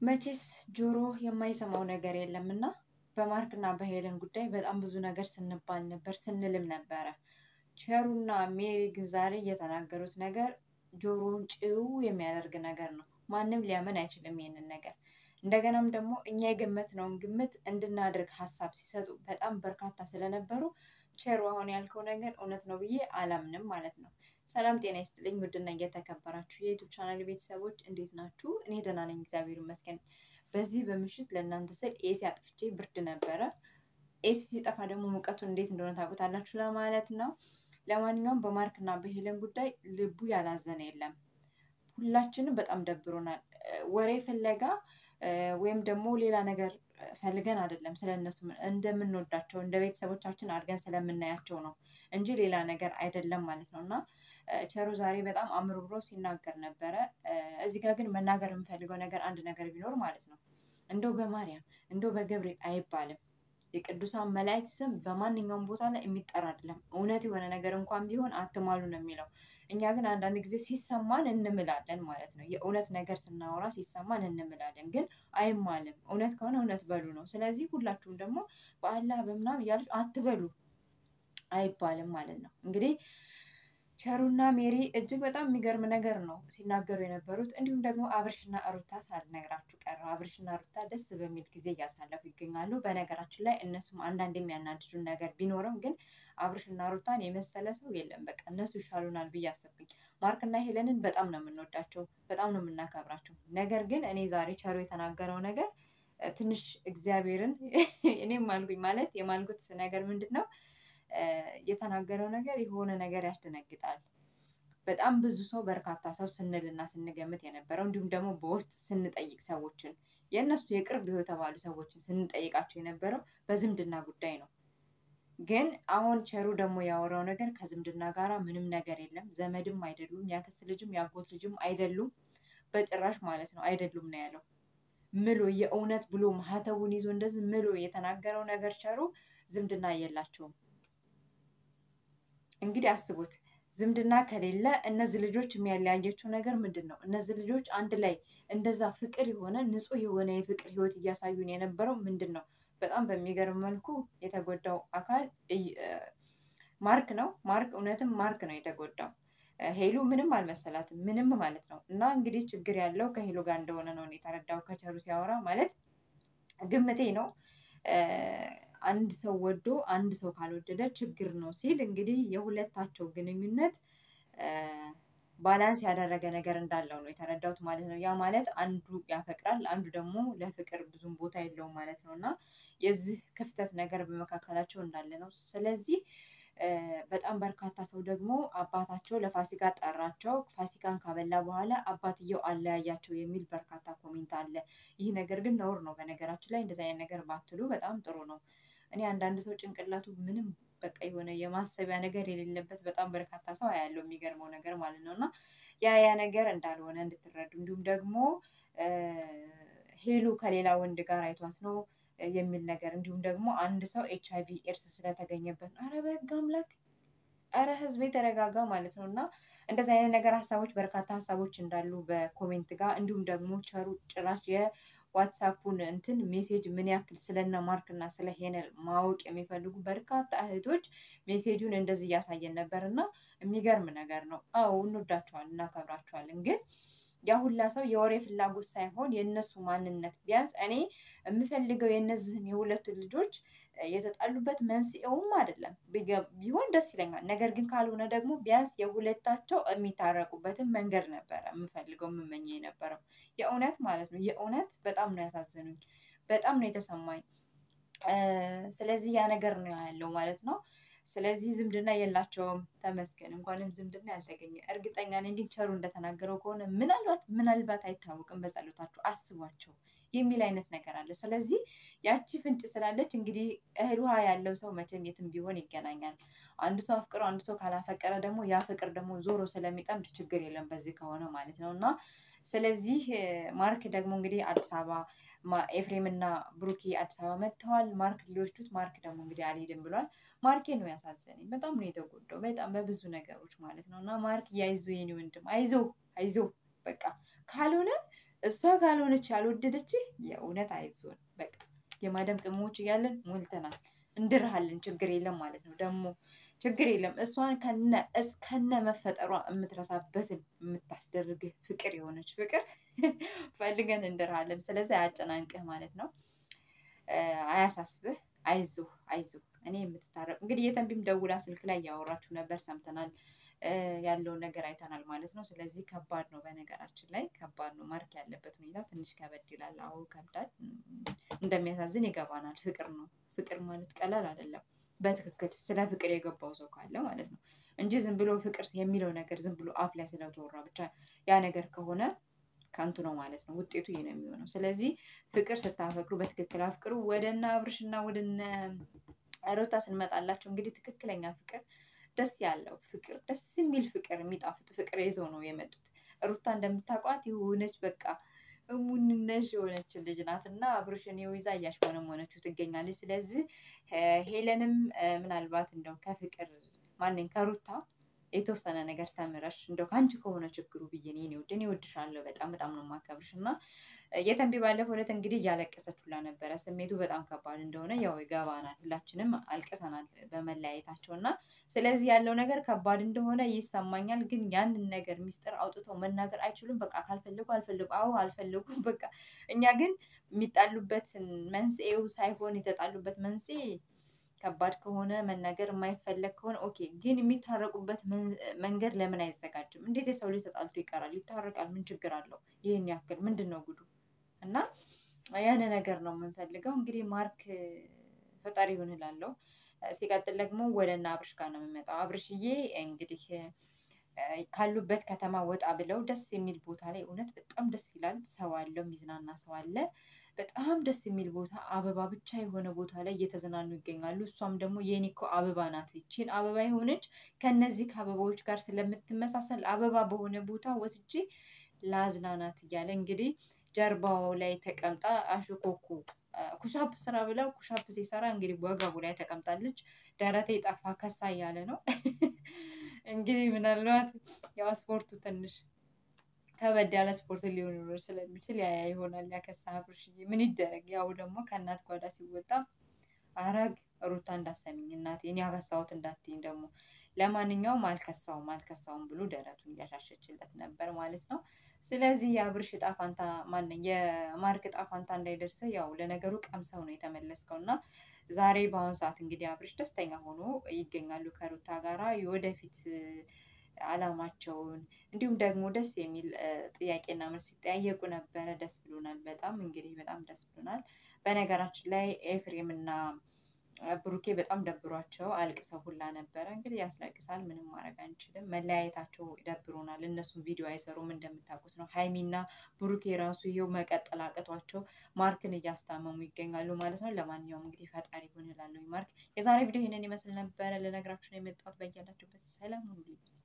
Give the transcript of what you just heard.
መቼስ ጆሮ የማይሰማው ነገር የለም እና በማርክና በሄለን ጉዳይ በጣም ብዙ ነገር ስንባል ነበር ስንልም ነበረ። ቸሩና ሜሪ ግን ዛሬ የተናገሩት ነገር ጆሮውን ጭው የሚያደርግ ነገር ነው። ማንም ሊያምን አይችልም ይሄንን ነገር። እንደገናም ደግሞ እኛ የገመትነውን ግምት እንድናደርግ ሀሳብ ሲሰጡ በጣም በርካታ ስለነበሩ ቸሩ አሁን ያልከው ነገር እውነት ነው ብዬ አላምንም ማለት ነው። ሰላም ጤና ይስጥልኝ ውድና እየተከበራችሁ የዩቱብ ቻናል ቤተሰቦች እንዴት ናችሁ? እኔ ደህና ነኝ እግዚአብሔር ይመስገን። በዚህ በምሽት ለእናንተ ስል ኤሲ አጥፍቼ ብርድ ነበረ። ኤሲ ሲጠፋ ደግሞ ሙቀቱን እንዴት እንደሆነ ታውቁታላችሁ ለማለት ነው። ለማንኛውም በማርክና በሄለን ጉዳይ ልቡ ያላዘነ የለም። ሁላችንም በጣም ደብሮናል። ወሬ ፍለጋ ወይም ደግሞ ሌላ ነገር ፈልገን አይደለም ስለነሱ እንደምንወዳቸው እንደ ቤተሰቦቻችን አድርገን ስለምናያቸው ነው እንጂ ሌላ ነገር አይደለም ማለት ነው እና ቸሩ ዛሬ በጣም አምርሮ ሲናገር ነበረ። እዚህ ጋር ግን መናገር የምፈልገው ነገር አንድ ነገር ቢኖር ማለት ነው እንደው በማርያም እንደው በገብርኤል አይባልም። የቅዱሳን መላእክት ስም በማንኛውም ቦታ ላይ የሚጠራ አይደለም። እውነት የሆነ ነገር እንኳን ቢሆን አትማሉ ነው የሚለው። እኛ ግን አንዳንድ ጊዜ ሲሰማን እንምላለን ማለት ነው። የእውነት ነገር ስናወራ ሲሰማን እንምላለን፣ ግን አይማልም። እውነት ከሆነ እውነት በሉ ነው። ስለዚህ ሁላችሁም ደግሞ በአላህ በምናም እያለች አትበሉ አይባልም ማለት ነው እንግዲህ ቸሩና ሜሪ እጅግ በጣም የሚገርም ነገር ነው ሲናገሩ የነበሩት። እንዲሁም ደግሞ አብርሽና ሩታ ሳልነግራችሁ ቀረው። አብርሽና ሩታ ደስ በሚል ጊዜ እያሳለፉ ይገኛሉ። በነገራችን ላይ እነሱም አንዳንድ የሚያናድዱን ነገር ቢኖርም ግን አብርሽና ሩታን የመሰለ ሰው የለም። በቃ እነሱ ይሻሉናል ብዬ አሰብኩኝ። ማርክና ሄለንን በጣም ነው የምንወዳቸው፣ በጣም ነው የምናከብራቸው። ነገር ግን እኔ ዛሬ ቸሩ የተናገረው ነገር ትንሽ እግዚአብሔርን እኔም ማልኩኝ ማለት የማልኩት ነገር ምንድን ነው የተናገረው ነገር የሆነ ነገር ያስደነግጣል። በጣም ብዙ ሰው በርካታ ሰው ስንልና ስንገምት የነበረው እንዲሁም ደግሞ በውስጥ ስንጠይቅ ሰዎችን የእነሱ የቅርብ የተባሉ ሰዎችን ስንጠይቃቸው የነበረው በዝምድና ጉዳይ ነው። ግን አሁን ቸሩ ደግሞ ያወራው ነገር ከዝምድና ጋር ምንም ነገር የለም። ዘመድም አይደሉም፣ ያክስት ልጅም ያጎት ልጅም አይደሉም፣ በጭራሽ ማለት ነው አይደሉም ነው ያለው። ምሎ የእውነት ብሎ ማህተቡን ይዞ እንደዚህ ምሎ የተናገረው ነገር ቸሩ ዝምድና የላቸውም። እንግዲህ አስቡት ዝምድና ከሌለ እነዚህ ልጆች የሚያለያየችው ነገር ምንድን ነው? እነዚህ ልጆች አንድ ላይ እንደዛ ፍቅር የሆነ ንጹሕ የሆነ የፍቅር ሕይወት እያሳዩን የነበረው ምንድን ነው? በጣም በሚገርም መልኩ የተጎዳው አካል ማርክ ነው። ማርክ እውነትም ማርክ ነው የተጎዳው። ሄሉ ምንም አልመሰላትም፣ ምንም ማለት ነው። እና እንግዲህ ችግር ያለው ከሄሉ ጋር እንደሆነ ነው የተረዳው ከቸሩ ሲያወራ ማለት ግምቴ ነው። አንድ ሰው ወዶ አንድ ሰው ካልወደደ ችግር ነው ሲል እንግዲህ የሁለታቸው ግንኙነት ባላንስ ያደረገ ነገር እንዳለው ነው የተረዳሁት ማለት ነው። ያ ማለት አንዱ ያፈቅራል፣ አንዱ ደግሞ ለፍቅር ብዙም ቦታ የለውም ማለት ነው እና የዚህ ክፍተት ነገር በመካከላቸው እንዳለ ነው። ስለዚህ በጣም በርካታ ሰው ደግሞ አባታቸው ለፋሲካ ጠራቸው። ፋሲካን ካበላ በኋላ አባትየው አለያያቸው የሚል በርካታ ኮሜንት አለ። ይህ ነገር ግን ነውር ነው። በነገራችን ላይ እንደዚህ አይነት ነገር ባትሉ በጣም ጥሩ ነው። እኔ አንዳንድ ሰው ጭንቅላቱ ምንም በቃ የሆነ የማሰቢያ ነገር የሌለበት በጣም በርካታ ሰው ያለው የሚገርመው ነገር ማለት ነው እና ያ ያ ነገር እንዳልሆነ እንድትረዱ እንዲሁም ደግሞ ሄሉ ከሌላ ወንድ ጋር አይቷት ነው የሚል ነገር እንዲሁም ደግሞ አንድ ሰው ኤች አይቪ ኤድስ ስለተገኘበት አረ በህግ አምላክ አረ ህዝብ የተረጋጋ ማለት ነው እና እንደዚህ አይነት ነገር ሀሳቦች በርካታ ሀሳቦች እንዳሉ በኮሜንት ጋር እንዲሁም ደግሞ ቸሩ ጭራሽ የዋትሳፑን እንትን ሜሴጅ ምን ያክል ስለነ ማርክ እና ስለ ሄነል ማወቅ የሚፈልጉ በርካታ እህቶች ሜሴጁን እንደዚህ እያሳየን ነበር እና የሚገርም ነገር ነው። አዎ እንወዳቸዋለን፣ እናከብራቸዋለን ግን ያ ሁላ ሰው የወሬ ፍላጎት ሳይሆን የእነሱ ማንነት ቢያንስ እኔ የምፈልገው የእነዚህን የሁለቱን ልጆች የተጣሉበት መንስኤውም አይደለም ቢሆን ደስ ይለኛል። ነገር ግን ካልሆነ ደግሞ ቢያንስ የሁለታቸው የሚታረቁበትን መንገድ ነበረ የምፈልገው የምመኘ የነበረው የእውነት ማለት ነው። የእውነት በጣም ነው ያሳዘኑኝ፣ በጣም ነው የተሰማኝ። ስለዚህ ያ ነገር ነው ያለው ማለት ነው። ስለዚህ ዝምድና የላቸውም። ተመስገን እንኳንም ዝምድና ያልተገኘ እርግጠኛ ነኝ። ግን ቸሩ እንደተናገረው ከሆነ ምናልባት ምናልባት አይታወቅም፣ በጸሎታችሁ አስቧቸው የሚል አይነት ነገር አለ። ስለዚህ ያቺ ፍንጭ ስላለች እንግዲህ እህል ውሃ ያለው ሰው መቼም የትም ቢሆን ይገናኛል። አንዱ ሰው አፍቅሮ አንዱ ሰው ካላፈቀረ ደግሞ ያ ፍቅር ደግሞ ዞሮ ስለሚጠምድ ችግር የለም በዚህ ከሆነ ማለት ነው እና ስለዚህ ማርክ ደግሞ እንግዲህ አዲስ አበባ ኤፍሬም እና ብሩኬ አዲስ አበባ መጥተዋል። ማርክ ሊወስዱት፣ ማርክ ደግሞ እንግዲህ አልሄድም ብሏል። ማርኬ ነው ያሳዘነኝ። በጣም ነው የተጎዳው፣ በጣም በብዙ ነገሮች ማለት ነው እና ማርክ ያይዞ የኔ ወንድም አይዞ አይዞ በቃ ካልሆነ እሷ ካልሆነች ያልወደደች የእውነት አይዞን በቃ የማዳም ቅመሞች እያለን ሞልተናል። እንድርሃለን ችግር የለም ማለት ነው። ደግሞ ችግር የለም እሷን ከነ እስከነ መፈጠሯ የምትረሳበትን የምታስደርግህ ፍቅር የሆነች ፍቅር ፈልገን እንድርሃለን። ስለዚህ አያጨናንቅህ ማለት ነው። አያሳስብህ። አይዞህ አይዞህ። እኔ የምትታረቅ እንግዲህ የተንቢም ደውላ ስልክ ላይ እያወራችሁ ነበር፣ ሰምተናል። ያለውን ነገር አይተናል ማለት ነው። ስለዚህ ከባድ ነው፣ በነገራችን ላይ ከባድ ነው። ማርክ ያለበት ሁኔታ ትንሽ ከበድ ይላል። አዎ ከብዳል፣ እንደሚያሳዝን ይገባናል። ፍቅር ነው። ፍቅር ማለት ቀላል አይደለም። በትክክል ስለ ፍቅር የገባው ሰው ካለ ማለት ነው እንጂ ዝም ብሎ ፍቅር የሚለው ነገር ዝም ብሎ አፍ ላይ ስለተወራ ብቻ ያ ነገር ከሆነ ከንቱ ነው ማለት ነው። ውጤቱ ይህ ነው የሚሆነው። ስለዚህ ፍቅር ስታፈቅሩ በትክክል አፍቅሩ። ወደነ አብርሽና ወደነ ሩታ ስንመጣላቸው እንግዲህ ትክክለኛ ፍቅር ደስ ያለው ፍቅር ደስ የሚል ፍቅር የሚጣፍጥ ፍቅር ይዘው ነው የመጡት። ሩታ እንደምታውቋት የሆነች በቃ እሙንነሽ የሆነች ልጅ ናት እና አብርሽን ይዛ እያሽሞነሞነችው ትገኛለች። ስለዚህ ሄለንም ምናልባት እንደው ከፍቅር ማንኝ ከሩታ የተወሰነ ነገር ተምረሽ እንደው ከአንቺ ከሆነ ችግሩ ብዬ ነው የኔ ውድ እኔ እወድሻለሁ በጣም በጣም ነው የማከብርሽ እና የተንቢ ባለፈው ዕለት እንግዲህ እያለቀሰች ሁላ ነበረ። ስሜቱ በጣም ከባድ እንደሆነ ያው ይገባናል። ሁላችንም አልቅሰናል በመለያየታቸው እና ስለዚህ ያለው ነገር ከባድ እንደሆነ ይሰማኛል። ግን ያንን ነገር ሚስጥር አውጥተው መናገር አይችሉም። በቃ ካልፈለጉ አልፈለጉ፣ አዎ አልፈለጉም። በቃ እኛ ግን የሚጣሉበት መንስኤው ሳይሆን የተጣሉበት መንስኤ ከባድ ከሆነ መናገር የማይፈለግ ከሆነ ኦኬ። ግን የሚታረቁበት መንገድ ለምን አይዘጋጅም? እንዴት የሰው ልጅ ተጣልቶ ይቀራል? ይታረቃል። ምን ችግር አለው? ይህን ያክል ምንድን ነው ጉዱ? እና ያን ነገር ነው የምንፈልገው። እንግዲህ ማርክ ፈጣሪ ይሁን እላለሁ። ሲቀጥል ደግሞ ወደ እነ አብርሽ ጋር ነው የምመጣው። አብርሽዬ እንግዲህ ካሉበት ከተማ ወጣ ብለው ደስ የሚል ቦታ ላይ እውነት በጣም ደስ ይላል። ሰው አለው፣ የሚዝናና ሰው አለ። በጣም ደስ የሚል ቦታ አበባ ብቻ የሆነ ቦታ ላይ እየተዝናኑ ይገኛሉ። እሷም ደግሞ የኔ እኮ አበባ ናት፣ ይቺን አበባ የሆነች ከነዚህ ከአበባዎች ጋር ስለምትመሳሰል አበባ በሆነ ቦታ ወስጄ ላዝናናት እያለ እንግዲህ ጀርባው ላይ ተቀምጣ አሽኮኩ ኩሻፕ ስራ ብለው ኩሻፕ ሲሰራ እንግዲህ ወገቡ ላይ ተቀምጣለች። ደረቴ ጠፋ ከሳ እያለ ነው እንግዲህ ምናልባት ያው ስፖርቱ ትንሽ ከበድ ያለ ስፖርት ሊሆን ይኖር ስለሚችል ያ ይሆናል ያከሳ አብርሽዬ። ምን ይደረግ ያው ደግሞ ከእናት ጓዳ ሲወጣ አረግ ሩታ እንዳሰሚኝ እናቴ እኔ ያከሳሁት እንዳትይኝ ደግሞ ለማንኛውም አልከሳውም አልከሳውም ብሎ ደረቱን እያሻሸችለት ነበር ማለት ነው። ስለዚህ የአብርሽ እጣ ፋንታ ማነኝ የማርክ እጣ ፋንታ እንዳይደርስ ያው ለነገሩ ቀምሰው ነው የተመለስከው እና ዛሬ በአሁኑ ሰዓት እንግዲህ አብርሽ ደስተኛ ሆኖ ይገኛሉ ከሩታ ጋራ የወደፊት አላማቸውን እንዲሁም ደግሞ ደስ የሚል ጥያቄና መልስ ሲጠያየቁ ነበረ። ደስ ብሎናል። በጣም እንግዲህ በጣም ደስ ብሎናል። በነገራችን ላይ ኤፍሬም እና ብሩኬ በጣም ደብሯቸው አልቅሰው ሁላ ነበረ። እንግዲህ ያስለቅሳል። ምንም ማድረግ አንችልም። መለያየታቸው ደብሮናል። እነሱም ቪዲዮ አይሰሩም እንደምታውቁት ነው። ሀይሚና ብሩኬ ራሱ ይሄው መቀጠል አቅቷቸው ማርክን እያስታመሙ ይገኛሉ ማለት ነው። ለማንኛውም እንግዲህ ፈጣሪ ሆን እላለሁ። ማርክ የዛሬ ቪዲዮ ይህንን ይመስል ነበረ። ልነግራችሁ ነው የመጣሁት። በያላችሁበት ሰላም ሁኑ።